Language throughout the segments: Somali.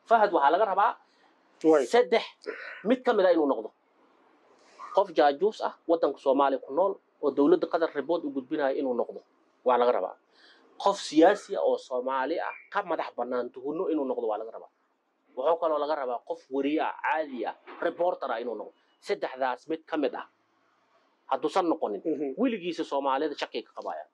fahad waxaa laga rabaa way saddex mid ka mid a inuu noqdo qof jaajuus ah waddanka soomaaliya ku nool oo dowladda qatar ribood u gudbinaya inuu noqdo waa laga rabaa qof siyaasi ah oo soomaali ah ka madax bannaan tuhunno inuu noqdo waa laga rabaa wuxuu kaloo laga rabaa qof weriye ah caadi ah reporter ah inuu noqdo saddexdaas mid ka mid ah hadduusan noqonin Mhm. weligiisa soomaalida shakay ka qabaya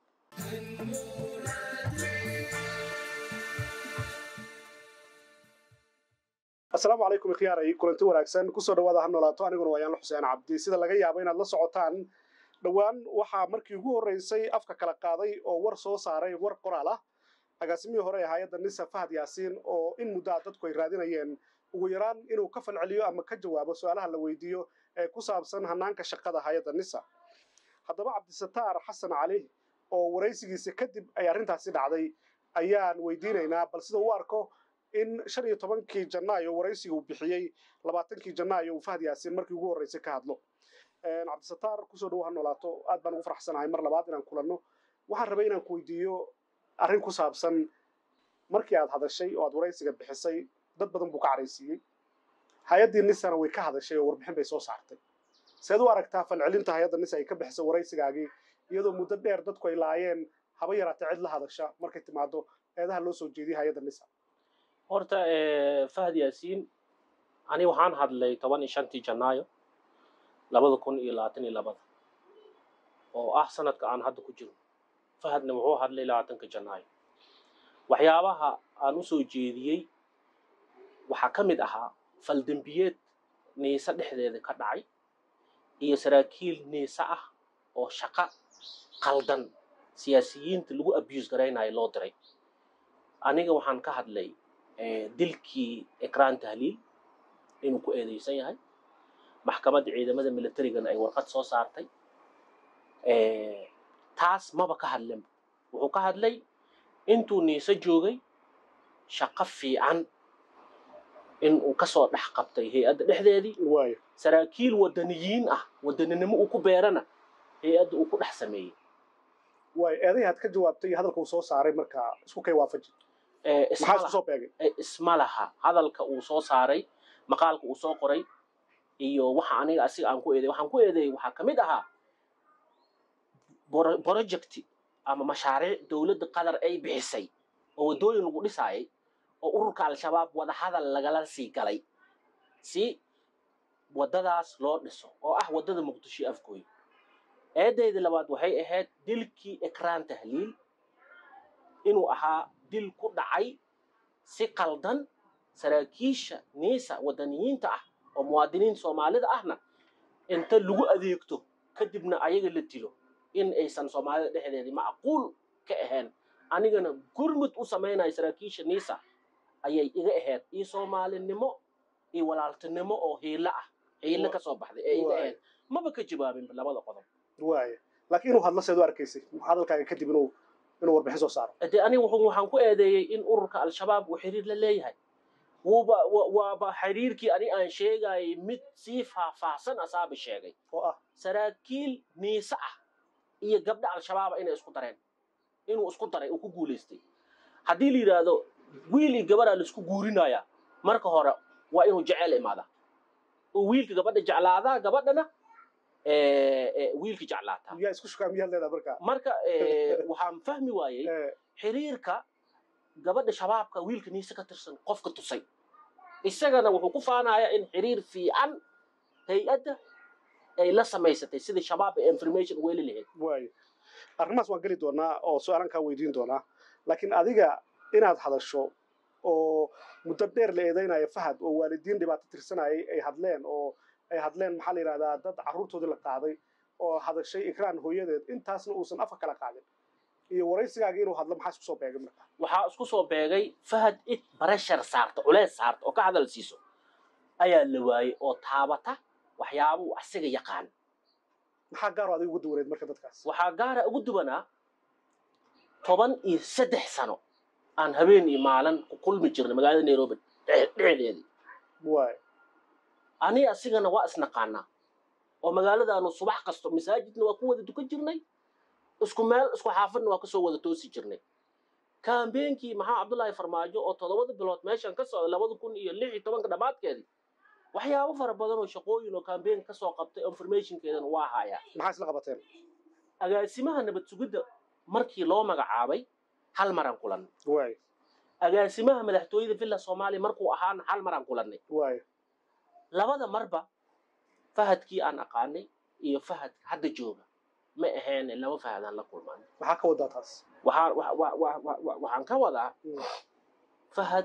asalaamu calaykum ikhyaaray kulanti wanaagsan kusoo dhawaada ha noolaato aniguna waa yaanla xuseen cabdi sida laga yaabo inaad la socotaan dhowaan waxaa markii ugu horreysay afka kala qaaday oo war soo saaray war qoraal ah agaasimihii hore ee hay-adda nisa fahad yaasiin oo in muddaa dadku ay raadinayeen ugu yaraan inuu ka falceliyo ama ka jawaabo su-aalaha la weydiiyo ee ku saabsan hanaanka shaqada hay-adda nisa haddaba cabdisataar xasan cali oo waraysigiisa kadib ay arrintaasi dhacday ayaan weydiinaynaa bal sida u arko in shan iyo tobankii janaayo waraysiga uu bixiyey labaatankii janaayo uu fahad yaasiin markii ugu horreysay ka hadlo cabdisataar kusoo dhawo ha noolaato aad baan ugu faraxsanahay mar labaad inaan kulanno waxaan rabay inaan ku weydiiyo arrin ku saabsan markii aad hadashay oo aad waraysiga bixisay dad badan buu ka caraysiiyey hay-addii nisana way ka hadashay oo warbixin bay soo saartay seed u aragtaa falcelinta hay-adda nisa ay ka bixisay waraysigaagii iyadoo muddo dheer dadku ay laayeen haba yaraatee cid la hadasha markay timaado eedaha loo soo jeediyay hay-adda nisa horta eh, fahad yaasiin ani waxaan hadlay toban iyo shantii janaayo labada kun iyo labaatan iyo labada oo ah sanadka aan hadda ku jiro fahadna wuxuu hadlay labaatanka janaayo waxyaabaha aan u soo jeediyey waxaa ka mid ahaa faldembiyeed niise dhexdeeda ka dhacay iyo saraakiil niise ah oo shaqo qaldan siyaasiyiinta lagu abuse garaynayo loo diray aniga waxaan ka hadlay eh, dilkii ekraan tahliil inuu ku eedeysan yahay maxkamadda ciidamada militarigana ay warqad soo saartay Eh, taas maba ka hadlinba wuxuu ka hadlay intuu niise joogay shaqo fiican inuu kasoo dhex qabtay hay-adda dhexdeedii waayo saraakiil wadaniyiin ah wadaninimo uu ku beerana hay-adda uu ku dhex sameeyey waayo eedahi aad ka jawaabtay iyo hadalka uu soo saaray markaa isku kay waafaji Eh, isma maxaa isku laha- soo beegay eh, isma laha hadalka uu soo saaray maqaalka uu soo qoray iyo waxa aniga asiga aan ku eedeey waxaan ku eedeeyey waxaa ka mid ahaa boro- project ama mashaariic dowladda qatar ay bixisay oo waddooyin lagu dhisaayay oo ururka al-shabaab wadahadal lagala sii galay si waddadaas loo dhiso oo ah waddada muqdisho iyo afgooy eedaydii labaad waxay ahayd dilkii ekraan tahliil inuu ahaa dil ku dhacay si qaldan saraakiisha niisa wadaniyiinta ah oo muwaadiniin soomaalida ahna inta lagu adeegto kadibna ayaga la dilo in aysan soomaalida dhexdeedii macquul ka ahayn anigana gurmud u samaynayo saraakiisha niisa ayay iga ahayd iyo soomaalinimo iyo walaaltinimo oo hiilo ah hiilo ka soo baxday ee iga Waay. ahayd maba ka jawaabin labada qodob waayo laakiin inuu hadlo seed u arkaysay hadalkaaga kadib inuu inuu warbixin soo saaro dee aniga wuxuu- waxaan ku eedeeyey in ururka al-shabaab uu xiriir la leeyahay wuuba wa- waaba xiriirkii ani aan sheegayay mid sii faahfaahsan asaaba sheegay oo ah saraakiil niise ah iyo gabdha al-shabaaba inay isku dareen inuu isku daray uu ku guulaystay haddii la yidhaahdo wiil iyo gabaraa laisku guurinayaa marka hore waa inuu jecel imaadaa oo wiilka gabadha jeclaadaa gabadhana eh, eh, wiilka jeclaataa miyaa isku shukaa miyaad leedahay markaa marka eh, waxaan fahmi waayey Eh, xiriirka gabadha shabaabka wiilka niise ka tirsan qofka tusay isagana wuxuu ku faanayaa in xiriir fiican hay-adda ay la samaysatay sidii shabaab ee information weli lahayd waayo arrimahaas waan geli doonaa oo su-aalan kaa weydiin doonaa laakiin adiga inaad hadasho oo muddo dheer la eedeynayo fahad oo waalidiin dhibaato tirsanayay ay hadleen oo ay hadleen maxaa la yidhahdaa dad carruurtoodii la qaaday oo hadashay ikraan hooyadeed intaasna uusan afka kala qaadin iyo waraysigaaga inuu hadlo maxaa isku soo beegay marka waxaa isku soo beegay fahad id barashar saarta culeys saarta oo ka hadal siiso ayaa la waayey oo taabata waxyaabuu asiga yaqaan maxaa gaaro adiga ugu duwaneed marka dadkaas waxaa gaara ugu duwanaa toban iyo saddex sano aan habeen iyo maalin ku kulmi jirnay magaalada nairobi dhex- dhexdeedii waayo ani asigana waa isnaqaanaa oo magaaladaanu subax kasto masaajidna waa ku wada dukan jirnay isku meel isku xaafadna waa kasoo wada toosi jirnay kambeenkii maxaa cabdullaahi farmaajo oo toddobada bilood meeshan ka socda labada kun iyo lix iyo tobanka dhammaadkeedii waxyaabo fara badan oo shaqooyin oo kambeen ka soo qabtay informationkeedana waa hayaa maxaa isla qabateen agaasimaha nabad sugidda markii loo magacaabay hal maraan kulannay waay agaasimaha madaxtooyada villa soomaaliya markuu ahaana hal maraan kulannay waay labada marba fahadkii aan aqaanay iyo fahad hadda jooga ma ahayn laba fahadaan la kulmaan maxaa ka wadaa taas waxaan wa- wa- wa- wa- wa- waxaan ka wadaa Mm. fahad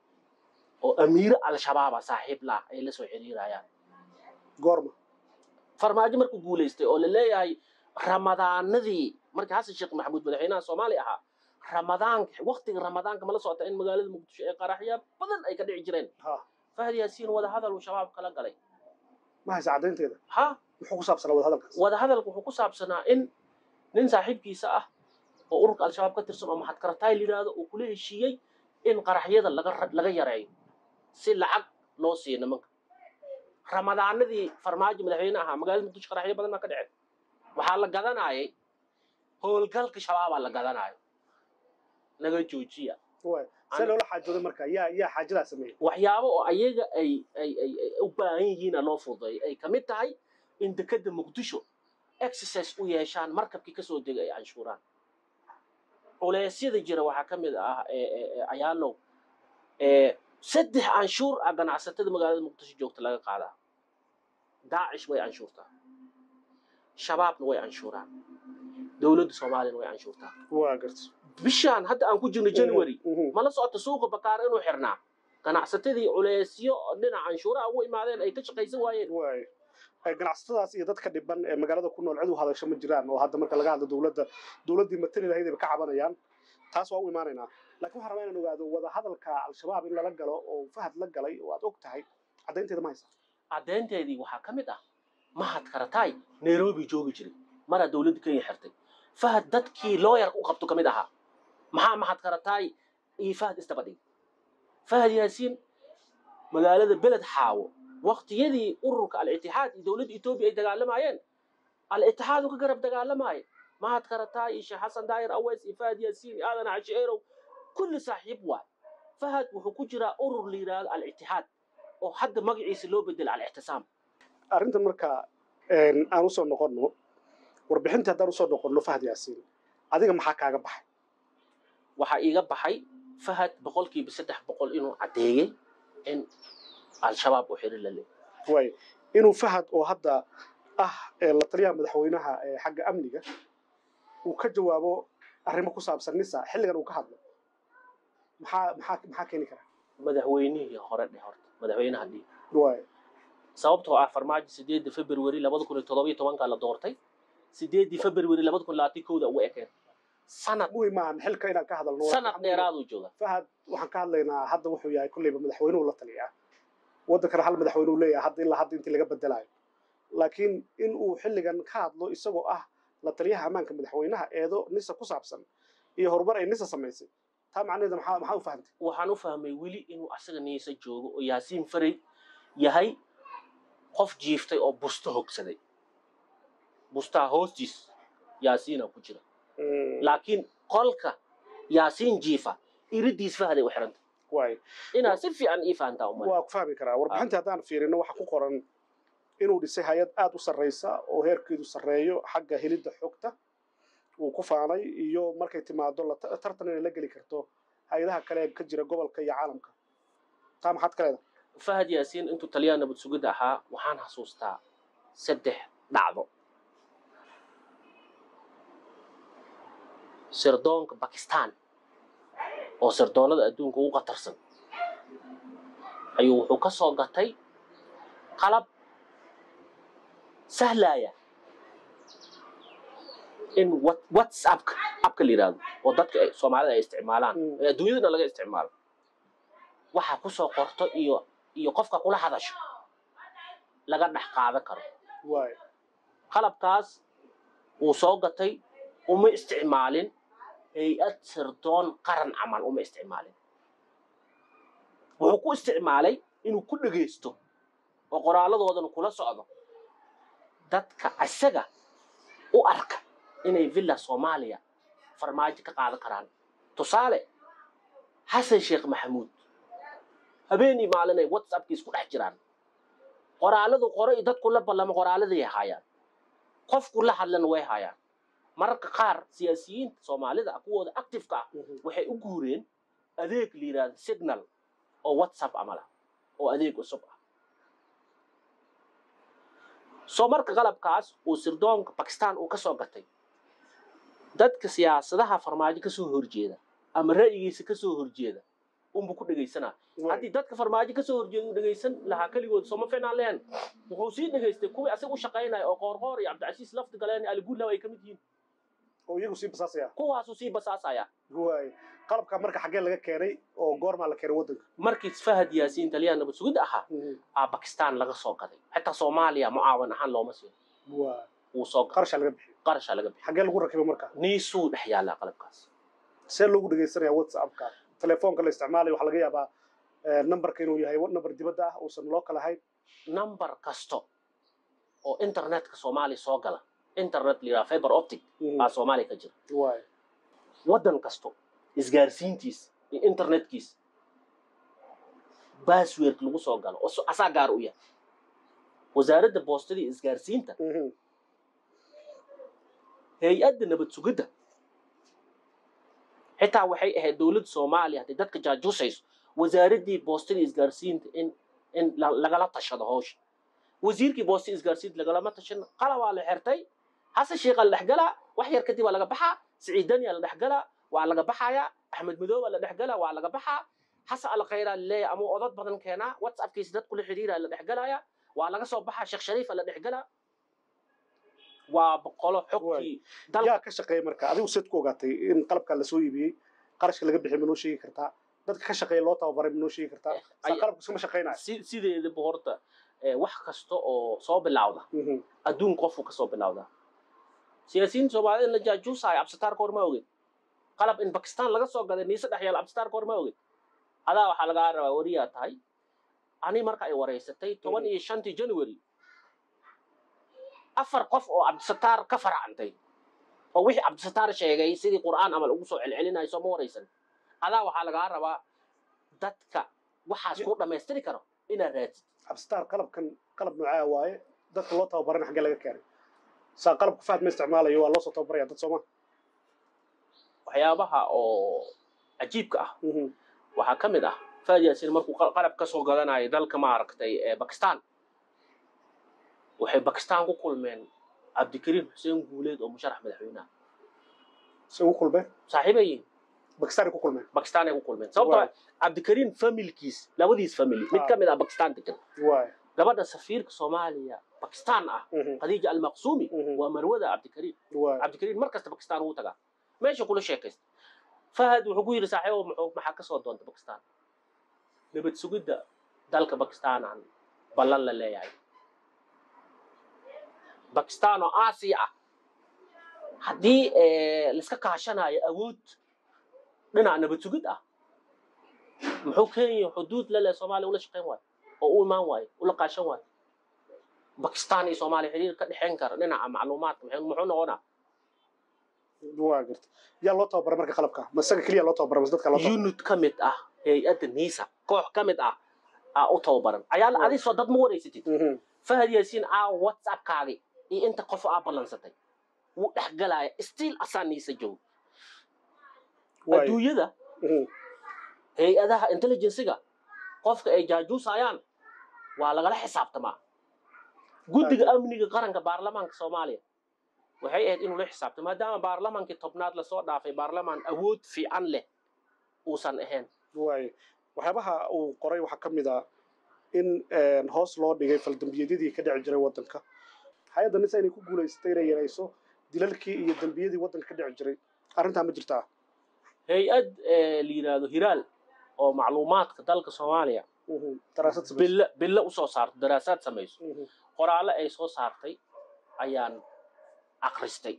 oo amiiro al-shabaaba saaxiib lah ay la soo xiriirayaan goorma farmaajo markuu guulaystay oo la leeyahay ramadaanadii markii xasan sheekh maxamuud madaxweynaha soomaaliya ahaa ramadaanka waqtiga ramadaanka mala socota in magaalada muqdisho ee qaraxya badan ay ka dhici jireen ha fahad yaasiin wada hadal uu shabaab kala galay ma haysa caddaynteeda ha muxuu ku saabsanaa wada hadalkaas wada hadalku wuxuu ku saabsanaa in nin saaxiibkiisa ah oo ururka al-shabaab ka tirsan oo maxadkarataay la yidhaahdo uu kula heshiiyey in qaraxyada laga ra- laga yareeyo si lacag loo siiyo nimanka ramadaanadii farmaajo madaxweyne ahaa magaalada muqdisho qaraxyo badan baa ka dhaceen waxaa la gadanayay howlgalka shabaabaa la gadanayo naga joojiya waay see loola xaajooday marka yaa yaa xaajadaa sameeyey waxyaabo oo ayaga ay ay ay ay u baahan yihiina loo fududeeyo ay kamid tahay in dekeda muqdisho exercise u yeeshaan markabkii kasoo degay ay canshuuraan culeysyada jira waxaa ka mid ah ee- ee- ee ayaalow ee saddex canshuur ah ganacsatada magaalada muqdisho joogta laga qaadaa daacish way canshuurtaa shabaabna way canshuuraan dowladda soomaaliyana way canshuurtaa waa garta bishaan hadda aan ku jirno january Mhm. mala socota suuqa bakaar inuu xirnaa ganacsatadii culeysyo dhinaca canshuuraha ugu imaadeen ay ka shaqaysan waayeen waay Ee, ganacsatadaas iyo dadka dhiban ee magaalada ku nool cid u hadasho ma jiraan oo hadda marka laga hadlo dowladda dowladdii matali lahayd ay ka cabanayaan taas waa u imaanaynaa laakiin waxaan rabaa inaan ogaado wada hadalka al-shabaab in lala galo oo fahad la galay oo aad og tahay caddaynteeda ma haysa caddeynteedii waxaa ka mid ah mahad karataay nairobi joogi jiray maraa dowladda kenya xirtay fahad dadkii looyar u qabto ka mid ahaa maxaa mahad karataay iyo fahad isdaba dhig fahad yaasiin magaalada beled xaawo waqtiyadii ururka al-itixaad iyo dowladda etoobiya ay dagaalamayeen al-itixaad uu ka garab dagaalamaaye mahad karataay iyo sheekh xasan daayir aweys iyo fahad yaasiin iyo aadan cashi erow kulli saaxiib waay fahad wuxuu ku jiraa urur la yidhaahdo al-itixaad oo hadda magaciisa loo bedela al-ictisaam arrintan marka een, aan usoo noqonno warbixintii haddaan usoo noqonno fahad yaasiin adiga maxaa kaaga baxay waxaa iiga baxay fahad boqolkiiba saddex boqol inuu caddeeyey in al-shabaab uu xiri la leeyahay waay inuu fahad oo hadda ah ee la taliyaha madaxweynaha ee xagga amniga uu ka jawaabo arrimo ku saabsan nisa xilligan uu ka hadlo maxaa maxaa maxaa keeni kara madaxweynihii hore dheh horta madaxweynaha dhih waay sababtoo ah farmaajo sideedii february labada kun iyo toddoba iyo tobanka la doortay sideedii february labada kun labaatan kowda ugu ekeen sanad muhim maahan xilka inaan ka hadalno sanad dheeraaduu jooga fahad waxaan ka hadlaynaa hadda wuxuu yahay kolleyba madaxweynuhu la taliyaa waddankana hal madaxweyne uu leeyahay hadda ilaa hadda intii laga bedelayo laakiin in uu xilligan ka hadlo isagoo ah la taliyaha ammaanka madaxweynaha eedo nisa ku saabsan iyo horumar ay nisa samaysay taa macnaheeda maxaa maxaa u fahamtay waxaan u fahmay weli inuu asaga niisa joogo oo yaasiin faray yahay qof jiiftay oo busto hogsaday bustaa hoostiis yaasiina ku jira laakiin qolka yaasiin jiifa iridiis fahday u xiranta waay inaad si fiican ii fahantaa umale waa ku fahmi karaa warbixinta haddaan fiirino waxaa ku qoran inuu dhisay hay-ad aada u sarreysa oo heerkeedu sarreeyo xagga helidda xogta uu ku faanay iyo markay timaado la tartan inay la geli karto hay-adaha kale ee ka jira gobolka iyo caalamka taa maxaad ka leedahay fahad yaasiin intuu taliyaha nabad sugidda ahaa waxaan xasuustaa saddex dhacdo sirdoonka bakistan oo sirdoonnada adduunka ugu qatarsan ayuu wuxuu ka soo gatay qalab sahlaya in what- whatsappka abka la yidhaahdo oo dadka ay- soomaalida ay isticmaalaan Mm. ee adduunyadana laga isticmaalo waxa ku soo qorto iyo iyo qofka kula hadasho laga dhex qaadan karo waay qalabkaas uu soo gatay uma isticmaalin hay-ad sirdoon qaran camal uma isticmaalin wuxuu ku isticmaalay inuu ku dhegaysto oo qoraalladoodana kula socdo dadka isaga u arka inay villa soomaaliya farmaajo ka qaadan karaan tusaale xasan sheekh maxamuud habeenii maalinay whatsappkii isku dhex jiraan qoraaladu qore iyo dadku la ballamo qoraaladay haayaan qofku la hadlana way haayaan mararka qaar siyaasiyiinta soomaalida ah kuwooda activeka ah waxay u guureen adeeg la yidhahdo signal oo whatsapp camal ah oo adeeg cusub ah soo marka qalabkaas uu sirdoonka bakistan uu ka soo gatay dadka siyaasadaha farmaajo ka soo horjeeda ama ra'yigiisa ka soo horjeeda unbu ku dhegaysanaa haddii dadka farmaajo ka soo horjeeda uu dhegaysan lahaa keligood sooma fiinaan lehen wuxuu sii dhegaystay kuwii asiga u shaqaynaya oo qoorqoor iyo cabdicasiis lafdi galeen aliguudlaw ay ka mid yihiin oo iyagu sii basaasaya kuwaasuu sii basaasaya waay qalabka marka xaggee laga keenay oo goormaa la keenay waddanka markii fahad yaasiin taliyaan nabad sugid ahaa aa bakistan laga soo gaday xitaa soomaaliya mucaawan ahaan looma siin waa wuu soo gaday qarashaa laga bixiyay qarashaa laga bixi xaggee lagu rakibay marka niisuu dhex yaallaa qalabkaas see loogu dhegaysanaya whatsappka telefoonka la isticmaalayo waxaa laga yaabaa eh, numberka inuu yahay number dibadda ah uusan loo kala hayn number kasto oo internetka soomaaliya soo gala internet la yidhaha fiber optic aa soomaaliya ka jira waay waddan kasto isgaarsiintiis iyo internetkiis bassword lagu soo galo oo so- asaa gaar u yahay wasaaradda boostada iyo isgaarsiinta Mhm. hay-adda nabad sugidda xitaa waxay ahayd dowladda soomaaliya hadday dadka jaajuusayso wasaaraddii boostada iyo isgaarsiinta in in la- lagala tashado hawsha wasiirkii boostada iyo isgaarsiinta lagalama tashan qalabaa la xirtay xasan sheekha la dhexgalaa wax yar kadib waa laga baxaa siciid daniya la dhexgalaa waa laga baxayaa axmed madooba la dhexgalaa waa laga baxaa xasan alkhayraa laleeyahay amuu odad badan keenaa whatsappkiisa dadku la xidhiiraa la dhexgalaya waa laga soo baxaa sheekh shariifa la dhexgalaa waa boqolo xogtii dal yaa ka shaqeeya marka adigu seed ku ogaatay in qalabkaa lasoo iibiyey qarashka laga bixiyay manoo sheegi kartaa dadka ka shaqeeya loo tababaray manoo sheegi kartaa saa Ay- qalabka iskama shaqeynaya si- sideedaba horta eh, wax kasta oo soo bilawda Mhm. adduun qofku ka soo bilawda siyaasiyiinta soomaalida la jaajuusaayo absitaarka hor ma ogid qalab in bakistan laga soo gaday niise dhex yaal absitaarka hor ma ogid adaa waxaa lagaa rabaa wariyaa tahay ani marka ay wareysatay toban iyo shantii january afar qof oo cabdisataar ka faracantay oo wixii cabdisataar sheegay sidii qur'aan amal ugu soo celcelinayo soo ma waraysan adaa waxaa lagaa rabaa dadka waxaas kuu dhammaystiri karo inaad raadsid abstar qalabkan qalab noocaa waaye dadka loo tababarana xaggee laga keenay saa qalabka fahad ma isticmaalayo waa loo soo tababaraya dad sooma waxyaabaha oo cajiibka ah Mhm. waxaa ka mid ah faad yaasin markuu qal- qalab ka soo gadanayo dalka maaragtay ee bakistan waxay bakistan ku kulmeen cabdikariim xuseen guuleed oo musharax madaxweynaha se ugu kulmeen saaxiibayin bakistaanay ku kulmeen bakistan ay ku kulmeen sababtoo ah cabdikariim familkiis labadiis family mid ka mid ah bakistan degan waay gabadha safiirka soomaaliya bakistan ah Mhm. khadiija almaqsuumi Mhm. waa marwada cabdikariim waay cabdikariim mar kasta bakistan wuu tagaa meesha kula sheekaysta fahad wuxuu ku yidhi saaxiibo muxuu maxaa ka soo doonta bakistan nabad sugidda dalka bakistan aan ballan la leeyahay bakistan oo aasiya ah haddii eh, laiska kaashanayo awood dhinaca nabad sugid ah muxuu kenya xuduud la leh soomaaliya ula shaqayn waayo oo u imaan waayo ula kaashan waayo bakistan iyo soomaaliya xiriir ka dhexayn kara dhinaca macluumaadka muxuu muxuu noqonaa waa garta yaa loo tababaray marka qalabka ma isaga keliya loo tababaray mas dadka loo tababaray unit ka mid ah hay-adda nisa koox ka mid ah aa u tababaran ayaa la Wow. adisoo dad ma wareysatid Mhm. fahad yaasiin aa whatsappkaagi iyo inta qof aa ballansatay wuu dhex galaya stiil asaa niisa joogo waay adduunyada Mhm. hay-adaha intelligensiga qofka ay jaajuusayaan waa lagala xisaabtamaa guddiga amniga qaranka baarlamaanka soomaaliya waxay ahayd inuu la xisaabtamo maadaama baarlamaankii tobnaad lasoo dhaafay baarlamaan awood fiican leh uusan ahayn waay waxyaabaha uu qoray waxaa ka mid ah in een, hoos loo dhigay faldambiyeedyadii ka dhici jiray waddanka hay-adda nisa inay ku guulaysatay inay yarayso dilalkii iyo dambiyadii waddanka ka dhici jiray arrintaa ma jirtaa hay-ad eh, la yidhaahdo hiraal oo macluumaadka dalka soomaaliya Mhm. daraasad samayso. bille bille usoo saarto daraasaad samayso Mhm. qoraallo ay soo saartay ayaan akristay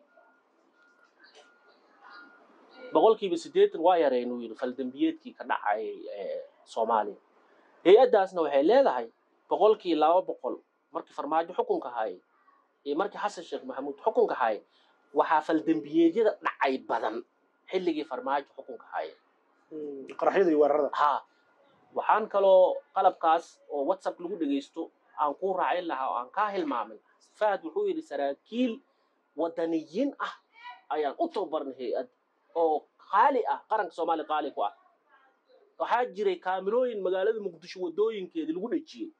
boqolkiiba siddeetan waa yareen uu yidhi faldambiyeedkii ka dhacay eh, soomaaliya hay-addaasna waxay leedahay boqolkii laba boqol markii farmaajo xukunka hayay iyo markii xasan sheekh maxamuud xukunka hayay waxaa faldambiyeedyada dhacay badan xilligii farmaajo xukunka haya qaraxyada iyo weerarada ha waxaan kaloo qalabkaas oo whatsapp lagu dhegaysto aan ku raacin lahaa oo aan kaa hilmaamin fahad wuxuu yidhi saraakiil wadaniyiin ah ayaan u tababarnay hay-ad oo qaali ah qaranka soomaaliya qaali ku ah waxaa jiray kaamirooyin magaalada muqdisho wadooyinkeedii lagu dhejiyey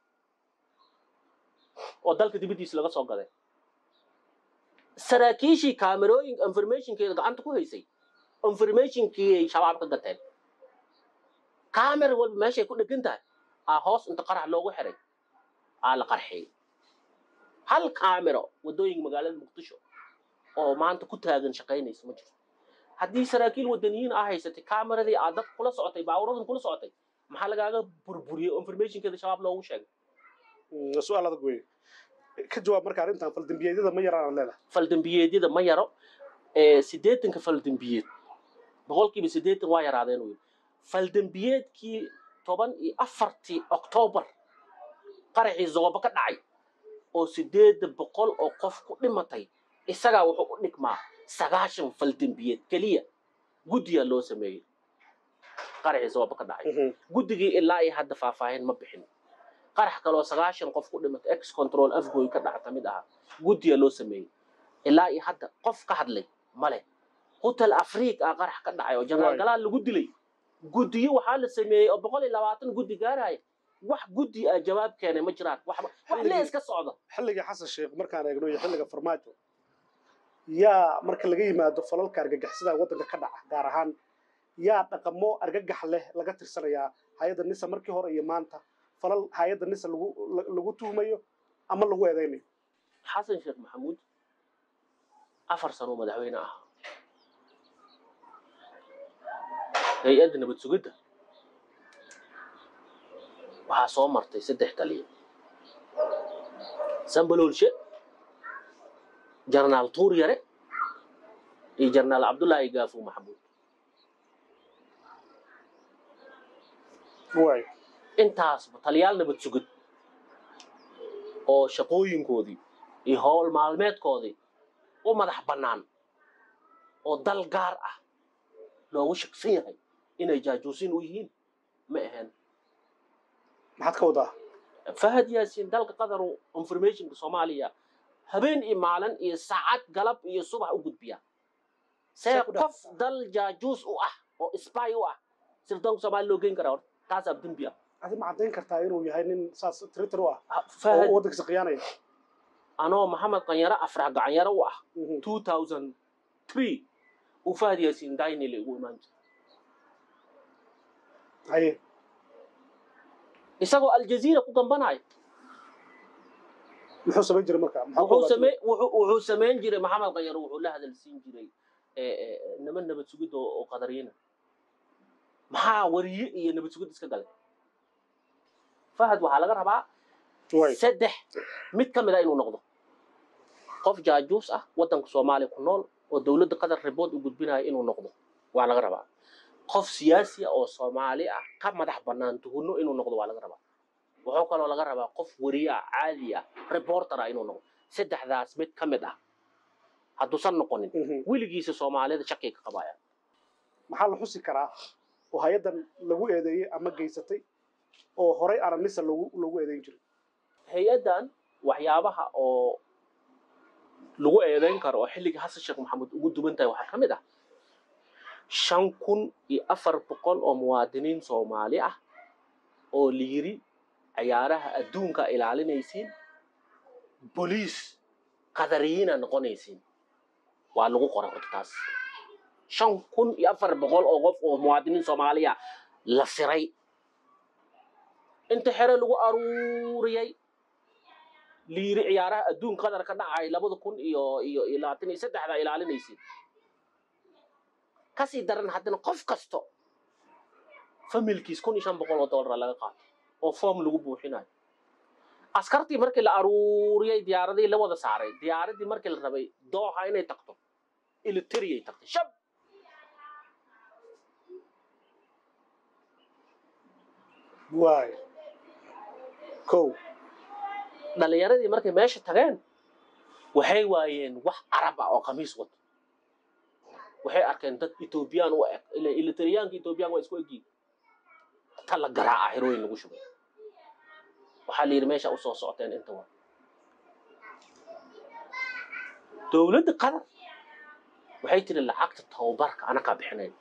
oo dalka dibaddiisa laga soo gaday saraakiishii kaamirooyin informationkeeda gacanta ku haysay informationkii shabaab ka gateen kaamera walba meeshay ku dhegan tahay aa hoos inta qarax loogu xiray aa la qarxiyey hal kaamero wadooyinka magaalada muqdisho oo maanta ku taagan shaqaynaysa ma jirto haddii saraakiil wadaniyiin aa haysatay kaameradii aad dad kula socotay baawuradan kula socotay maxaa lagaaga burburiyey oo informationkeeda shabaab loogu sheegay su-aal adag wey ka jawaab marka arrintan faldambiyeedyada ma yaraan leedahay faldambiyeedyada ma yaro ee siddeetanka faldambiyeed boqolkiiba siddeetan waa yaraadeen uu yidhi faldambiyeedkii toban iyo afartii oktoobar qaraxii zooba ka dhacay oo siddeeda boqol oo qof ku dhimatay isagaa wuxuu u dhigmaa sagaashan faldambiyeed keliya guddiyaa loo sameeyey qaraxii zooba ka dhacay guddigii ilaa iyo hadda faahfaahin ma bixin qarax kaloo sagaashan qof ku dhimatay ex control afgoy ka dhacta mid ahaa guddiyaa loo sameeyey ilaa iyo hadda qof ka hadlay male hotel afriik ah qarax ka dhacay oo janaal galaal lagu dilay guddiyo waxaa la sameeyey oo boqol iyo labaatan guddi gaaraya wax guddi ah jawaab keenay ma jiraan waxba wax lee iska socda xilligii xasan sheekh markaan eegno iyo xilliga farmaajo yaa marka laga yimaado falalka argagixisada waddanka ka dhaca gaar ahaan yaa dhaqamo argagax leh laga tirsanayaa hay-adda nisa markii hore iyo maanta falal hay-adda nisa lagu lagu tuhmayo ama lagu eedeynayo xasan sheekh maxamuud afar sano madaxweyne ah hay-adda nabad sugidda waxaa soo martay saddex taliya sambaloolshe jarnaal tuur yare iyo jarnaal cabdullaahi gaafo maxamuud waay intaasba taliyaal nabad sugid oo shaqooyinkoodii iyo howl maalmeedkoodii u madax bannaan oo dal gaar ah loogu shaksan yahay inay jaajuusin u yihiin ma ahayn maxaad ka wadaa fahad yaasiin dalka qatar informationka soomaaliya habeen iyo maalin iyo saacad galab iyo subax u gudbiya see Saa ku dhex- qof dal jaajuus u ah oo spy u ah sirdoonka soomaaliya loo geyn karaa horta taasaa dembi ah adi ma caddayn kartaa inuu yahay nin saas twitter u ah Ha- oo fahad waddankiisa khiyaanaya anoo maxamed qanyaro afrax gacanyaro u ah 2003 uu fahad yaasiin daynile ugu imaan jira haye isagoo aljaziira ku gambanayo muxuu samayn jiray marka Maxaa ku wuxuu ogaatay? same wuxuu wuxuu samayn jiray maxamed qanyaro wuxuu la hadalsiin jiray ee, ee, niman nabad sugid oo oo qadariyina maxaa wariye iyo nabad sugid iska galay fahad waxaa laga rabaa Waay. saddex mid ka mid a inuu noqdo qof jaajuus ah waddanka soomaaliya ku nool oo dowladda qatar ribood u gudbinaya inuu noqdo waa laga rabaa qof siyaasi ah oo soomaali ah ka madax bannaan tuhunno inuu noqdo waa laga rabaa wuxuu kaloo laga rabaa qof wariye ah caadi ah reporter ah inuu noqdo saddexdaas mid ka mid ah hadduusan noqonin Mhm. weligiisa soomaalida shaqii ka qabaya maxaa la xusi karaa oo hay-addan lagu eedeeyey ama geysatay oo horay aanan nisa lagu lagu eedeyn jirin hay-addan waxyaabaha oo lagu eedeyn karo oo xilligii xasan sheekh maxamuud ugu duwan tahay waxaa ka mid ah shan kun iyo afar boqol oo muwaadiniin soomaali ah oo la yiri ciyaaraha adduunka ilaalinaysiin boliis qadariyiina noqonaysiin waa lagu qoray horta taas shan kun iyo afar boqol oo qof oo muwaadiniin soomaaliya la siray inta xere lagu aruuriyey liiri ciyaaraha adduunka qatar ka dhacay labada kun iyo iyo iyo labaatan iyo saddexda ilaalinaysid kasii daran haddana qof kasto familkiis kun iyo shan boqol oo dollara laga qaato oo form lagu buuxinayo askartii markii la aruuriyey diyaaradii la wada saaray diyaaradii markii la rabay dooxa inay tagto iliteriyay tagtay shab waay kow dhalinyaradii markay meesha tageen waxay waayeen wax carab ah oo khamiis wato waxay arkeen dad etoobiyaan u eg ila ilitariyaanka etoobiyaan waa isku egyihin ta la garaaca xerooyin lagu shubay waxaa la yidhi meesha usoo socoteen inta wa dowladda qatar waxay tiri lacagta tababarka anakaa bixinayn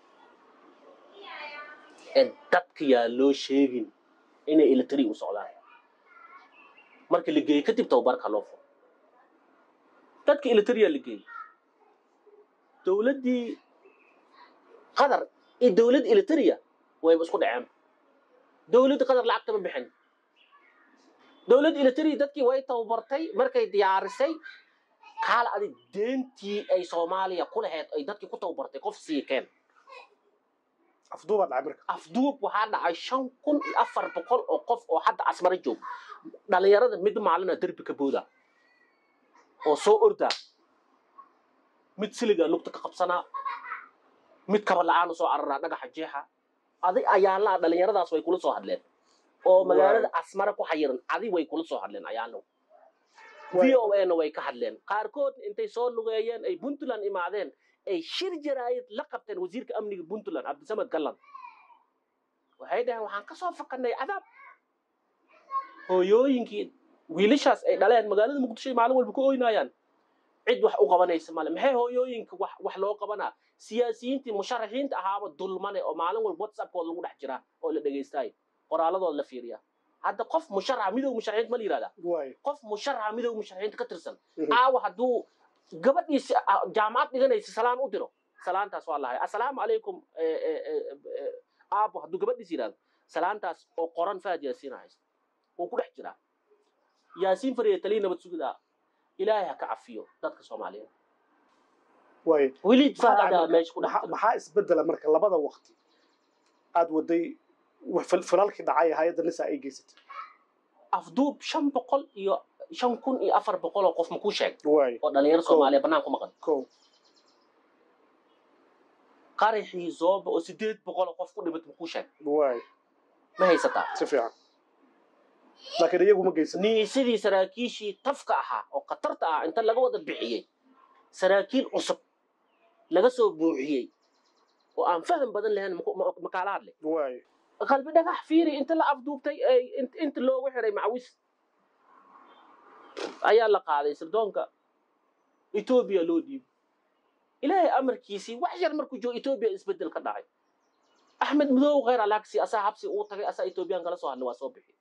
ee dadka yaa loo sheegin inay ilitari u socdaan marka la geeyey kadib tababarka loo furo dadka ilitariyaa la geeyey dowladdii qatar iyo dowladda ilitariya wayba isku dhaceen dowladda qatar lacagta ma bixin dowladda ilitariya dadkii way tababartay markay diyaarisay kaala adig deentii ay soomaaliya ku lahayd ay dadkii ku tababartay qof sii keen afduubaa dhacay marka afduub waxaa dhacay shan kun iyo afar boqol oo qof oo hadda asmara joog dhalinyarada mid maalina derbi ka booda oo soo ordaa mid siliga lugta ka qabsanaa mid kaba la-aan soo araraa dhagaxa jeexa adi ayaalaha dhalinyaradaas way kula soo hadleen oo magaalada asmara ku xayiran adi way kula soo hadleen ayaalo v o na way ka hadleen qaarkood intay soo lugeeyeen ay puntland imaadeen ay shir jaraayid la qabteen wasiirka amniga puntland cabdisamed gallan waxay dhaheen waxaan ka soo fakanay cadaab hooyooyinkii wiilashaas ay dhaleen magaalada muqdisho ay maalin walba ku oynaayaan cid wax u qabanaysa male maxay hooyooyinka wax wax loo qabanaa siyaasiyiintii musharaxiinta ahaaba dulmane oo maalin walba whatsappkooda lagu dhex jiraa oo la dhegaystaay qoraaladooda la fiiriyaa hadda qof musharaxa midowga musharaxiinta ma la yihahdaa waay qof musharaxa midowga musharaxiinta ka tirsan Mhm. aawa hadduu gabadhiisi ah, jaamacad dhiganaysa salaan u diro salaantaas waa lahay assalaamu calaykum eh, eh, eh, eh, aabo hadduu gabadhiis yidhahdo salaantaas oo qoran faad yaasiin haysta wuu ku dhex jiraa yaasiin fariya taliya nabad sugida ilaahay ha ka cafiyo dadka soomaaliyeed waay weli Maxaa faadaa dhacay meesha ku dhex maxaa jira maxaa isbedela marka labada waqti aad waday wax fil- filalkii dhacay hay-adda nisa ay geysatay afduub shan boqol iyo shan kun iyo afar boqol oo qof makuu sheeg waay oo dhalinyaro soomaaliya bannaan ku maqan kow qaraxii zooba oo sideed boqol oo qof ku dhimata makuu sheeg waay ma haysataa si fiican laakiin iyagu ma geysan ni sidii saraakiishii tafka ahaa oo khatarta ah inta laga wada bixiyey saraakiil cusub laga soo buuxiyey oo aan faham badan lahayn maku- ma- makaalaad leh waay qalbi dhagax fiiri inta la afduubtay ay int- inta loogu xiray macawis ayaa la qaaday sirdoonka etoobiya loo dhiibay ilaahay amarkiisii wax yar markuu joogo etoobiya isbedel ka dhacay axmed mudow khayr alaagsi asaa habsi uu tagay asaa etoobiyaan kala soo hadlay waa soo bixi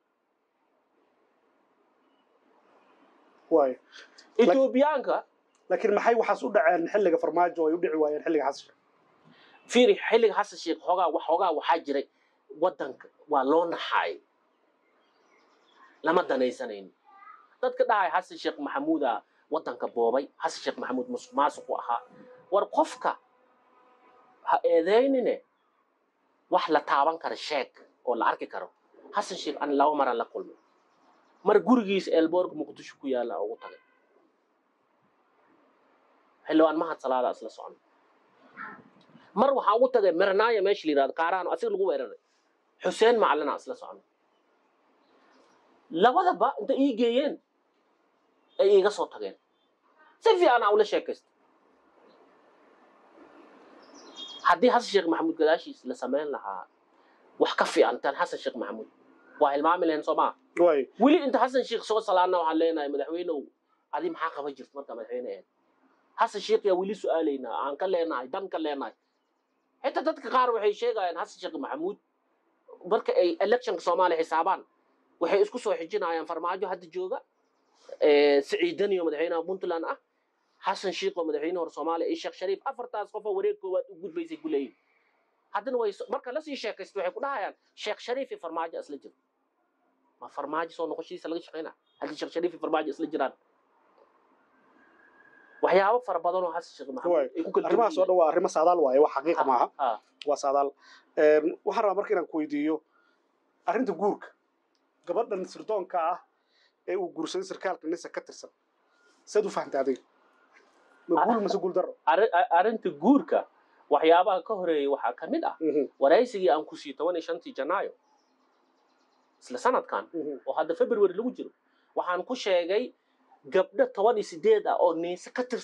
waay etoobiyaanka laakiin maxay waxaas u dhaceen xilliga farmaajo ay u dhici waayeen xilliga xasan fiiri xilliga xasan sheekh xoogaa wax xoogaa waxaa jiray waddanka waa loo naxaay lama danaysanayno dadka dhahay xasan sheekh maxamuuda waddanka boobay xasan sheekh maxamuud musuq maasuqu ahaa war qofka ha eedeynine wax la taaban kara sheeg oo la arki karo xasan sheekh an laba maraan la kulmay mar gurigiisa eelboorka muqdisho ku yaalla ugu tagay xildhibaan mahad salaada isla socon mar waxaa ugu tagay mirnaaya meesha la yidhahdo kaaraano asiga lagu weeraray xuseen macalina isla socon labadaba inta ii geeyeen ay iiga soo tageen si fiican aa ula sheekaysta haddii xasan sheekh maxamuud gadaashiis la samayn lahaa wax ka fiican tan xasan sheekh maxamuud waa hilmaami lahayn soo maa waay weli inta xasan sheekh soo salaana waxaan leenahay madaxweynow adi maxaa qaban jirta markaa madaxweyne ahayd xasan sheekh yaa weli su-aalaynaa aan ka leenahay dan ka leenahay xitaa dadka qaar waxay sheegayaan xasan sheekh maxamuud marka ay electionka soomaaliya xisaabaan waxay isku soo xijinayaan farmaajo hadda jooga eh, siciidan iyo madaxweynaha puntland ah xasan sheekh oo madaxweyne hore soomaaliya iyo sheekh shariif afartaas qof oo wareeg koowaad u gudbaysay ku leeyihin haddana way so- marka lasii sheekaysto waxay ku dhahayaan sheekh shariif iyo farmaajo isla jiro ma farmaajo soo noqoshiisa laga shaqeyna haddii sheekh shariif iyo farmaajo isla jiraan waxyaabo fara badan oo xasan sheekh maxamuud Waay. ay ku kala arrimahaas oo dhan waa arrimo saadaal waaye wax xaqiiqa maaha ha waa saadaal Een, waxaan rabaa marka inaan ku weydiiyo arrinta guurka gabadhan sirdoonka ah ee uu guursaday sarkaalka nisa ka tirsan saad u fahamtay adiga ma guul mise guul darro arri- a- arrinta guurka waxyaabaha ka horeeyay waxaa ka mid ah Mhm, waraysigii aan ku sii toban iyo shantii janaayo isla sanadkan mhm. oo hadda february lagu jiro waxaan ku sheegay gabdho toban iyo sideed ah oo niise ka tirsan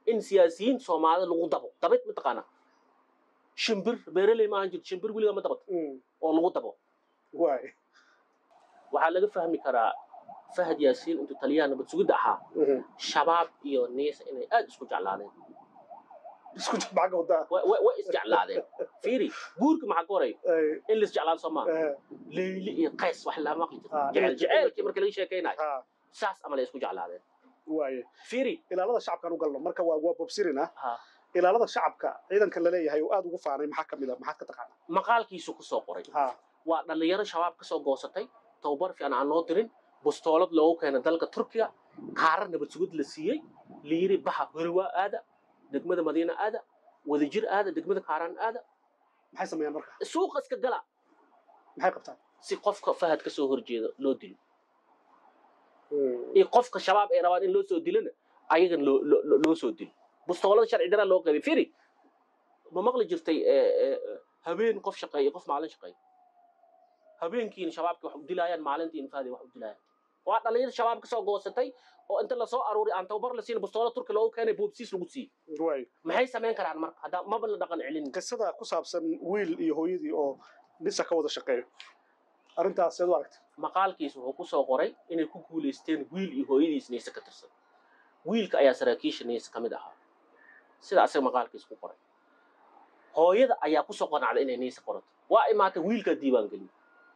in siyaasiyiin soomaalida lagu dabo dabid mataqaana shimbir beeraley ma ahan jirto shimbir weliga ma dabato Mm. oo lagu dabo waay waxaa laga fahmi karaa fahad yaasiin intuu taliyaha nabad sugidda ahaa Mhm. shabaab iyo niisa inay aad isku jeclaadeen isku jir macga wadaa Way- way way isjeclaadeen fiiri guurka maxaa ka horay Ay, in la isjeclaado soo maaha eh, leyli iyo qays wax lama maqli Ah, jiro in- jecel jeceelkii marka laga sheekaynayo ha saas ama la isku jeclaadeen waaye fiiri ilaalada shacabkaan u galno marka waa waa bobsirina ha ilaalada shacabka ciidanka la leeyahay oo aad ugu faanay maxaa ka mid a maxaad ka taqaanaa maqaalkiisu ku soo qoray ha waa dhallinyaro shabaab ka soo goosatay tababar fiican aan loo dirin bustoolad loogu keenay dalka turkiga kaarar nabad sugid la siiyey liiri baxa horiwaa aada degmada madiina aada wadajir aada degmada kaaraan aada maxay sameeyaan marka suuqa iska gala maxay qabtaan si qofka fahad ka soo horjeeda loo dilo Mm. iyo qofka shabaab ay rabaan in loo soo dilona ayagan loo loo- loo- loo soo dilo bustoolada sharci daraa loo qaybay firi ma maqli jirtay eh, eh, eh, habeen qof shaqeeya qof maalin shaqeeya habeenkiina shabaabka wax u dilaayaan maalintiina fahday wax u dilaayaan waa dhalinyar shabaab ka soo goosatay oo inta lasoo aruuriy aan tababar la siin bustoola turki loogu keenay boobsiis lagu siiyey waay maxay samayn karaan marka haddaa maba la dhaqan celin qisada ku saabsan wiil iyo hooyadii oo nisa ka wada shaqeeyo arrintaas seed u aragta maqaalkiis wuxuu ku soo qoray inay ku guulaysteen wiil iyo hooyadiis neyse ka tirsan wiilka ayaa saraakiisha neyse ka mid ahaa sida asaga maqaalkiis ku qoray hooyada ayaa kusoo qanacday inay neyse qorato waa imaatay wiilkaa diiwaan geliyey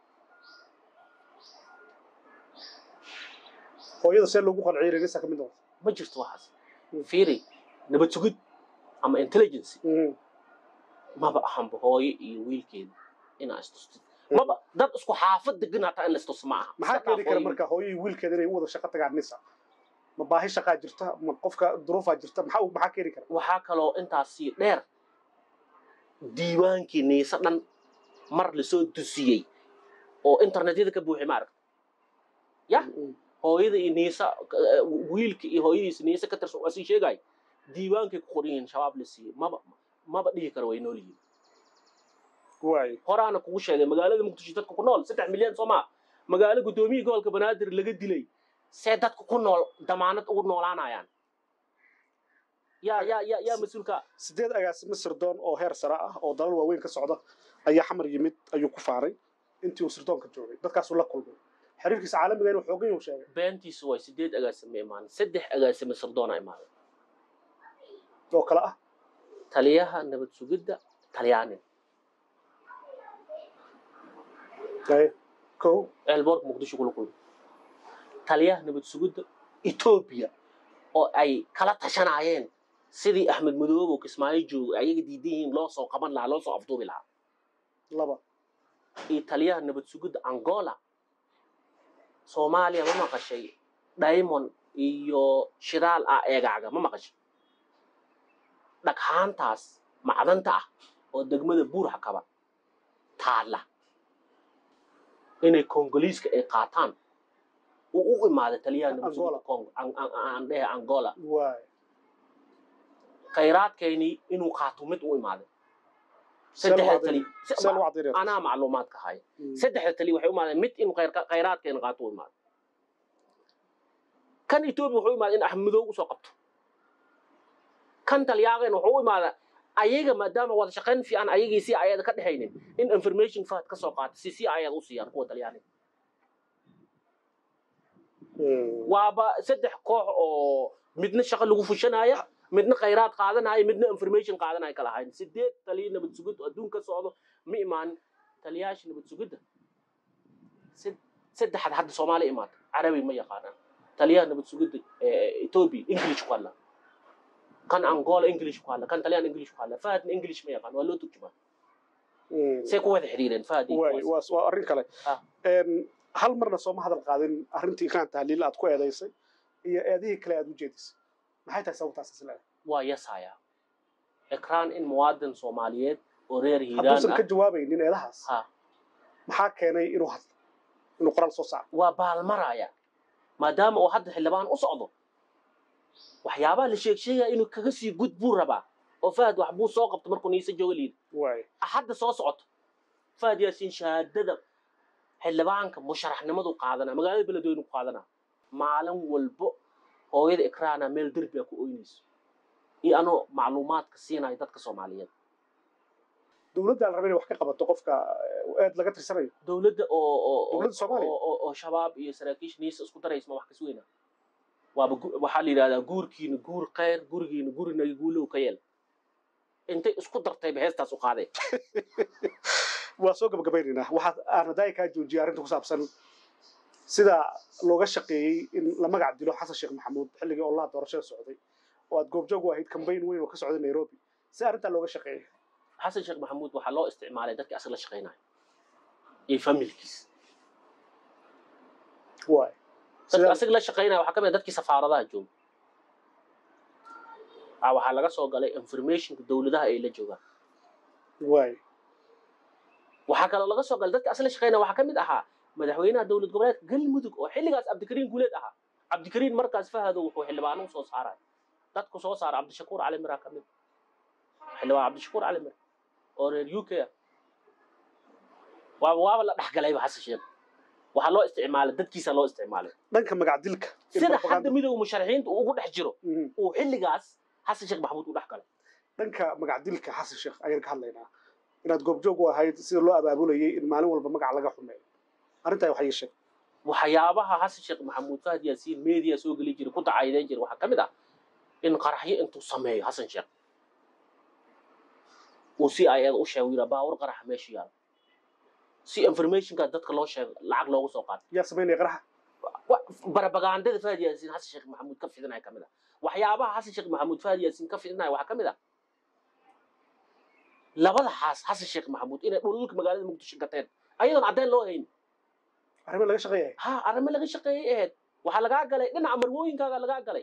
hooyada see loogu qanciyay inay nisa ka mid noqoto ma jirto waxaas fiiri nabad sugid ama intelligence Mm. maba ahanba hooyo iyo wiilkeeda inaa istustid maba dad isku xaafad degan hataa in la istus ma aha maxaa Iska keeni kara dhaaf hooyo marka hooyadii wiilkeeda inay u wada shaqo tagaan nisa ma baahi shaqaa jirta ma qofka duruufaa jirta maxaa u- maxaa keeni kara waxaa kaloo intaasi dheer diiwaankii niise dhan mar lasoo dusiyey oo internetyada ka buuxay maaragta Yah. Mm. hooyada iyo niisa eh, wiilka iyo hooyadiisa niise ka tirsan waa sii sheegay diiwaankay ku qoran yihiin shabaab la siiyey maba maba dhihi kara way nool yihiin waay horaana kugu sheegay magaalada muqdisho dadka ku nool saddex milyan soo maa magaalo guddoomiya gobolka banaadir laga dilay see dadka ku nool damaanad ugu noolaanayaan yaa yaa yaa yaa mas-uulka sideed agaasimo sirdoon oo heer sare ah oo dalal waaweyn ka socda ayaa xamar yimid ayuu ku faanay intii uu sirdoonka joogay dadkaasuu la kulmay xiriirkiisa caalamiga inuu xoogan yuu sheegay beentiisu way sideed agaasime imaanin saddex agaasime sirdoona imaaday oo kale ah taliyaha nabad sugidda talyaanin Ay, kow eelboorka muqdisho kula kulmay taliyaha nabad sugidda etoobiya oo ay kala tashanaayeen sidii axmed madoobe oo kismaayo joogo ayaga diidan yihiin loo soo qaban lahaa loo soo afduubi lahaa laba iyo taliyaha nabad sugidda angola soomaaliya ma maqashay diamond iyo shidaal ah eegaaga ma maqashay dhaghaantaas macdanta ah oo degmada buurha kaba taalla inay kongoliiska ay qaataan uu u imaaday taliyaha nabad sugidda Angola. congo an- an- aan dhehe angola waay khayraadkeynii inuu qaato mid u imaaday See loo saddexda caddeeyay? tali see lagu caddeynaya anaa macluumaadka haya Mm. saddexda tali waxay u imaadeen mid inuu khayr- khayraadkeena qaato u imaado kan etoobiya wuxuu u imaaday in axmedoow usoo qabto kan talyaaqeen wuxuu u imaadaa ayaga maadaama wada shaqayn fiican ayagii si ayada ka dhexaynin in information fahad ka soo qaata si si ayada u siiyaan kuwa talyaaniga Mm. waaba saddex koox oo midna shaqo lagu fushanaya midna khayraad qaadanaya midna information qaadanaya kala ahayn sideed taliya nabad sugid oo adduun ka socdo ma imaanin taliyayaasha nabad sugidda Sed- saddexaad hadda soomaaliya imaata carabi ma yaqaanaan taliyaha nabad sugidda eh, ethiopia english ku hadla kan angola english ku hadla kan talyaan english ku hadla fahadna english ma yaqaan waa loo turjumaa Mm. say ku wada xidhiireen fahad iyo waay kuwaas. waa waa arrin kale Ah. Een, hal marna sooma hadal qaadin arrintii ikaan tahliil aad ku eedaysay iyo eedihii kale aad u jeedisay maxay tahay sababtaas isla waa yasaya ekraan in muwaadin soomaaliyeed oo reer hiiraan hadduusan ka ah jawaabaynin eedahaas ha maxaa keenay inuu hadlo inuu qoraal soo saaro waa baalmaraya maadaama uu hadda xildhibaan u socdo waxyaabaha la sheeg sheegaya inuu kaga sii gud buu rabaa oo fahad wax buu soo qabto markuu niise jooga liida waay hadda soo socoto fahad yaasiin shahaadada xildhibaanka musharaxnimadu qaadanaa magaalada beledweynu ku qaadanaa maalin walbo hooyada ikraana meel derbi a ku oynayso iyo anoo macluumaadka siinayo dadka soomaaliyeed dowladda la raba inay wax ka qabato qofka eed laga tirsanayo dowladda oo oo Dowladda Soomaaliya? oo- oo oo shabaab iyo saraakiisha niisa isku daraysa ma wax kas weyna waaba gu- waxaa la yidhahdaa guurkiina guur khayr gurigiina gurinaga guulow ka yeel intay isku dartayba heestaas u qaaday waa soo gabagabaynaynaa waxaa aan hadaayi kaa joojiyay arrinta ku saabsan sida looga shaqeeyey in la magac dilo xasan sheekh maxamuud xilligii olaha doorashada socday oo aad goobjoog u ahayd kambayn weyn oo ka socday nairobi si arrintaa looga shaqeeyay xasan sheekh maxamuud waxaa loo isticmaalay dadkii asaga la shaqaynayo iyo familkiis waay dadka Sida- asaga la shaqaynaya waxaa ka mid ah dadkii safaaradaha jooga ah waxaa laga soo galay informationka dowladaha ay la joogaan waay waxaa kaloo laga soo galay dadka asaga la shaqaynaya waxaa ka mid ahaa madaxweynaha dowlad goboleedka galmudug oo xilligaas cabdikariin guuleed ahaa cabdikariin markaas fahado wuxuu xildhibaano usoo saaray dadku soo saara cabdishakuur cali miraa ka mid xildhibaan cabdishakuur cali mir oo reer u k ah waaba waaba la dhexgalayba xasan sheekh waxaa loo isticmaalay dadkiisa loo isticmaalay dhanka magac dilka in sida propaganda- hadda midowga musharaxiinta uu ugu dhex jiro Mhm. uu xilligaas xasan sheekh maxamuud u dhex galay dhanka magac dilka xasan sheekh ayaan ka hadlaynaa inaad goobjoog u ahayd sida loo abaabulayay in maalin walba magac laga xumeeyo arrintaa waxay ii sheeg waxyaabaha xasan sheekh maxamuud fahad yaasiin media soo geli jiray ku dacaydeyn jiray waxaa ka mid ah in qaraxyo intuu sameeyo xasan sheekh uu si ayada u sheego yidhaa baawar qaraxa meesha yaalo si informationka dadka loo sheego lacag loogu soo qaato yaa samaynaya qaraxa wa- barabagandada fahad yaasiin xasan sheekh maxamuud ka fidinaya ka mid ah waxyaabaha xasan sheekh maxamuud fahad yaasiin ka fidinaya waxaa ka mid ah labada xaas xasan sheekh maxamuud inay dhululka magaalada muqdisho gateen ayadoon caddeyn loo hayn arrimo laga shaqeeyay ha arrimo laga shaqeeyey ahayd waxaa lagaa galay dhinaca marwooyinkaaga lagaa galay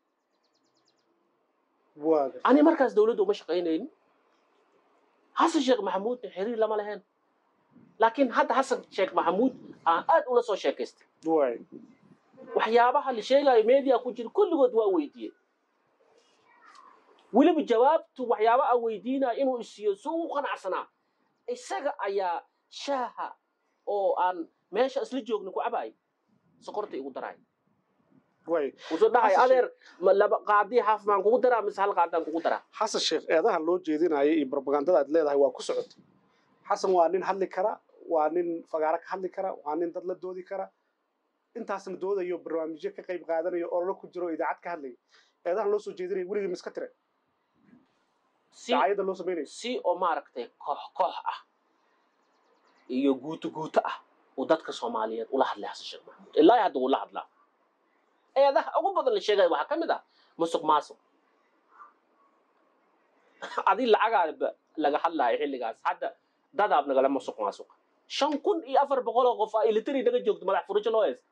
waa gartay. ani markaas dowladda uma shaqaynaynin xasan sheekh maxamuudna xiriir lama lahayn laakiin hadda xasan sheekh maxamuud aan aad ula soo sheekaystay waay waxyaabaha la sheegayo media ku jira kulligood waa weydiiyey weliba jawaabtu waxyaaba aan weydiinaya inuu isiiyo si uu u qanacsanaa isaga ayaa shaaha oo aan meesha isla joogna ku cabaay sokorta igu daraay waay wuxuu dhahay Xasan adeer ma laba qaadi xaaf baan kugu daraa mise hal qaadaan kugu daraa xasan sheekh eedaha loo jeedinaya iyo propagandada aad leedahay waa ku socotay xasan waa nin hadli kara waa nin fagaaro ka hadli kara waa nin dad la doodi kara intaasna doodayo barnaamijyo ka qayb qaadanayo ololo ku jiro oo idaacad ka hadlaya eedahan loo soo jeedinaya weligii miska tire si dacaayadda loo samaynayo si oo maaragtay koox koox ah iyo guuto guuto ah uu dadka soomaaliyeed ula hadlay xasan sheekh maxamuud ilaa hadda wuu la hadlaa eedaha ugu badan la sheegaya waxaa ka mid ah musuq maasuq adi lacagaaba laga hadlaayo xilligaas hadda dadaab nagala musuq maasuq shan kun iyo afar boqol oo qof ah ilitari naga joogto madax furijo loo haysta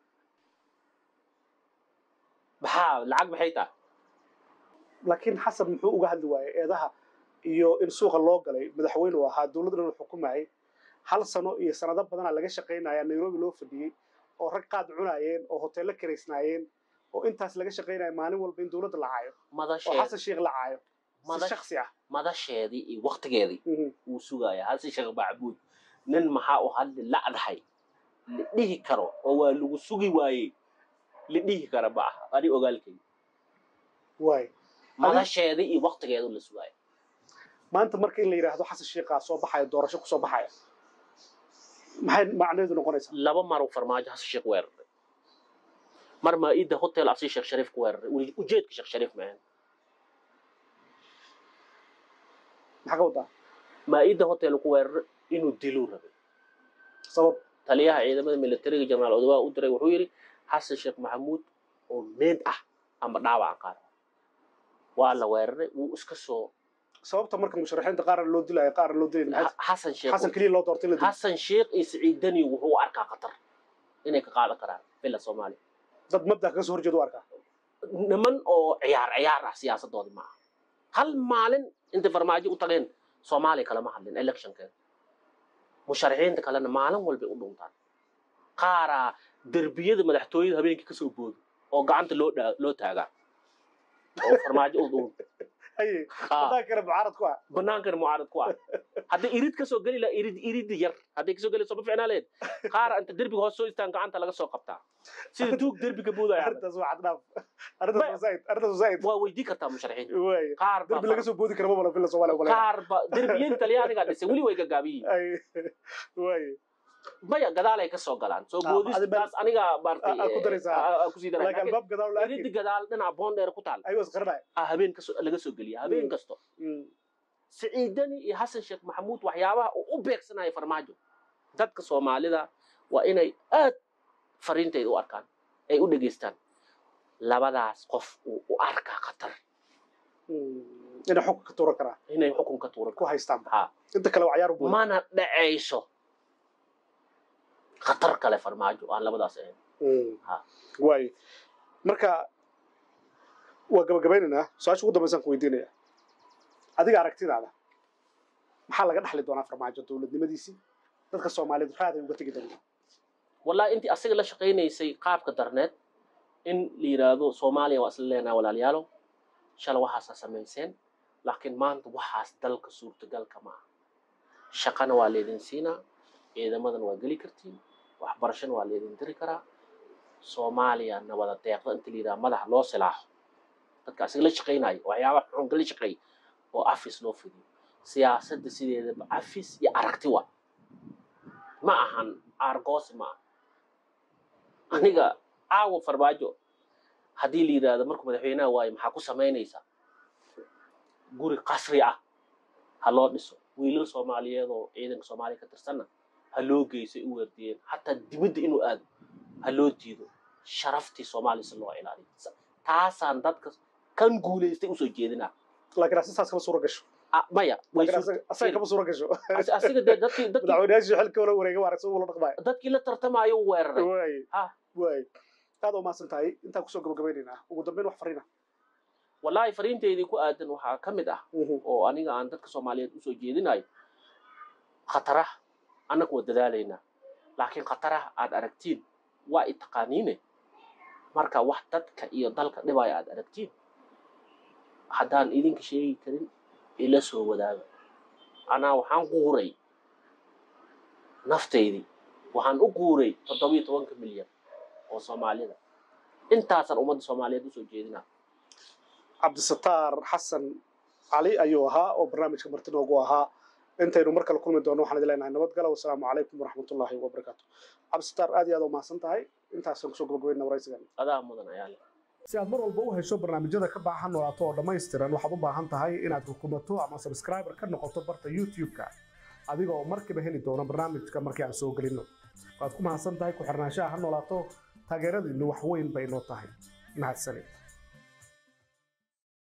maxaa lacag maxay tahay laakiin xasan muxuu uga hadli waayey eedaha iyo in suuqa loo galay madaxweyne uu ahaa dowladdan uu xukumayay hal sano iyo sanado badanaa laga shaqaynaya nairobi loo fadhiyey oo rag qaad cunaayeen oo hoteello karaysnaayeen oo intaas laga shaqaynaya maalin walba in dowladda la caayo oo madasheed xasan sheekh la caayo si madash shaksi ah madasheedii iyo waktigeedii Mhm. wuu sugaya hase sheekh macbuud nin maxaa u hadli lacdahay la dhihi karo oo waa lagu sugi waayey la dhihi kara ma aha ani ogaalkay waay madasheedii iyo waktigeedu la sugaya maanta marka in la yidhaahdo xasan sheekhaa soo baxaya doorasho kusoo baxaya maxay macnaheedu noqonaysaa laba mar uu farmaajo hase sheekh weeraray mar maa-ida hotel asi sheekh shariif ku weeraray uli- ujeedka sheekh shariif maahan maxaa ka wadaa maa-ida hotel ku weeraray inuu diluu rabay sabab taliyaha ciidamada militariga jenaraal odawaa u diray wuxuu yidhi xasan sheekh maxamuud oo meed ah ama dhaawaca qaar waa la weeraray wuu iska soo sababta marka musharaxiinta qaarna loo dilayo qaarna loo dilayo maxay tahay? xasan sheekh xasan keliya loo doortay in la dilo xasan sheekh iyo siciid dani wuxuu u arkaa khatar inay ka qaadan karaan bila soomaaliya dad mabda kaga soo horjeeda u arkaa niman oo ciyaar ciyaar ah siyaasadoodi maaha hal maalin intay farmaajo u tageen soomaaliya kalama hadlin electionkeeda musharaxiinta kalena maalin walbay u dhuntaan qaaraa derbiyada madaxtooyada habeenkii kasoo boodo oo gacanta loo dhaa loo taagaa oo farmaajo u dhuun haye Ha, hadaa kale mucaarad ku ah bannaankana mucaarad ku ah hadday irid kasoo geli laha irid irid yar hadday kasoo geli ma ficnaa leed qaar inta derbiga hoos soo istaan gacanta laga soo qabtaa sida tuug derbiga buudaya arrintaas waa xad dhaaf arrintaas waa zaid arrintaas waa zaid waa weydii kartaa musharaxiinta waay qaar derbi baa laga soo boodi kara ma bala fila soomaaliya qolaya qaar ba derbiyada talyaaniga dhisay weli way gagaabiyiin ay waay maya gadaalay ka soo galaan soo Ah, adi bal- boodistaas aniga maartay Ah, ah, ku daraysaa. kusii laakiin daraa albaab gadaal la iridi arkay gadaal dhinaca boondheer ku taal ayuu isqarinaya ah habeen kaso laga soo geliya habeen Mm. kasto siciidani iyo xasan sheekh maxamuud waxyaabaha uu u beegsanaya farmaajo dadka soomaalida waa inay aad fariintayda u arkaan ay u dhegaystaan labadaas qof uu u arkaa khatar inay xukun ka tuuran karaa inay xukun ka tuuran ku haystaan ha inta kale waa cayaar u booda mana dhacayso khatar kale farmaajo aan labadaas ahayn Ha. waay marka waa gabagabaynaynaa su-aasha ugu dambaysaan ku weydiinaya adiga aragtidaada maxaa laga dhaxli doonaa farmaajo dowladnimadiisii dadka soomaaliyeed raaday uga tegi doontaa wallahi intii asaga la shaqaynaysay qaabka darneed in la yidhaahdo soomaaliya waa isla leenaha walaalayaalow shalay waxaasaa samayseen laakiin maanta waxaas dalka suurtagalka ma aha shaqana waa leedin siinaa ciidamadan waa geli kartiin waxbarashana waa leedin diri karaa soomaaliya nabada deeqda inta la yidhaha madaxa loo silaaxo dadka asaga la shaqaynayo waxyaabaha xunka la shaqeey oo afis loo fidiyo siyaasadda sideedaba afis iyo aragti waa ma ahan aargoosi ma aha aniga caawa farmaajo haddii la yidhaahdo markuu madaxweynaha waayo maxaa ku samaynaysaa guri qasri ah ha loo dhiso wiilal soomaaliyeed oo ciidanka soomaaliya ka tirsanna ha loo geysay u weerdiyeen xataa dibadda inuu aado ha loo diido sharaftii soomaaliya si loo ilaaliyo Sa- taasaan dadka kan guulaystay usoo jeedinaa laakiin asistaas kama suura gasho Ah, maya way laakiin suur- asaga- asaga kama suura gasho As- asiga dee dadkii dadkii madaxweynayaashii xilka wala wareega waa aragti ula dhaqmaya dadkii la tartamaayo u weeraray waay Ah. waay aad u mahadsan tahay intaan kusoo gabagabaynaynaa ugu dambeyn wax fariina wallaahi fariinteydii ku aadan waxaa ka mid ah oo aniga aan dadka soomaaliyeed usoo jeedinayo khataraha annagu waa dadaalaynaa laakiin khataraha aad aragtiin waa i taqaaniine marka wax dadka iyo dalka dhibaya aad aragtiin haddaan idinka sheegi karin ila soo wadaaga anaa waxaan guuray naftaydii waxaan u guuray toddobiyo tobanka milyan oo soomaalida intaasaan ummadda soomaaliyeed usoo jeedinaa cabdisataar xasan cali ayuu ahaa oo barnaamijka marti noogu ahaa intaynu mar kale kulmi doono waxaan idin leenahay nabadgala wasalaamu calaykum waraxmatullaahi wabarakaatu cabdisataar aad iyo aad u mahadsan tahay intaasaan kusoo gabagabayna waraysigan adaa mudan ayaa leh si aad mar walba u hesho barnaamijyada ka baaxa noolaato oo dhammaystiran waxaad u baahan tahay inaad hukumato ama subscriber ka noqoto barta youtube-ka adiga oo markiiba heli doona barnaamijka markii aan soo gelinno waad ku mahadsan tahay ku xirnaanshaha ha noolaato taageeradiinnu wax weyn bay noo tahay mahadsanid